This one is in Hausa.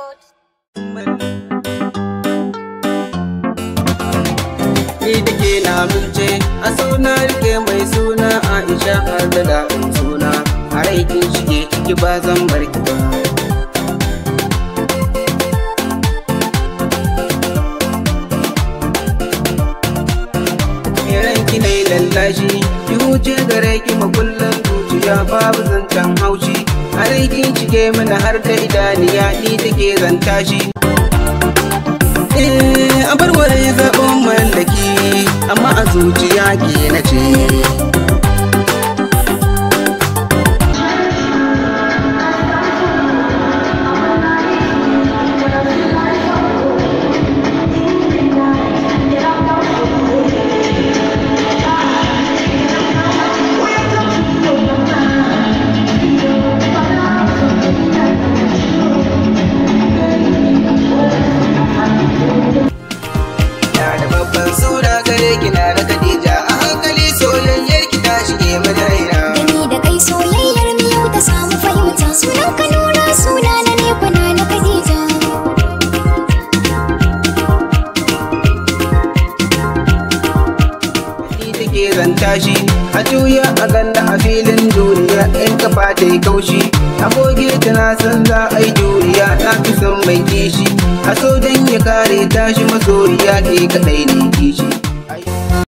Ni da ke na amince a suna rike mai suna Aisha har da daɗin suna a rai kin shige ciki ba zan bar ki ba. Ranki na yi lallashi, ki huce gare ki makullan zuciya babu zancen haushi. A rai kin shige mana har da idaniya ni take zanta shi. Eh, a bar wani zaɓen mallaki, amma a zuciya ke na ce. Na da babban suna gare ki na da Khadija a hankali soyayyar ki ta shige mana raina. Da ni da kai soyayyar mu yau ta samu fahimta sunan ka nura suna na ne kwana na Khadija. Ni take zanta shi a juya a ganda a filin duniya in kafa ta yi kaushi. A goge ta na san za a yi juriya na fi son mai kishi. A so dan ya kare tashi masoyiya ke kaɗai ne kishi.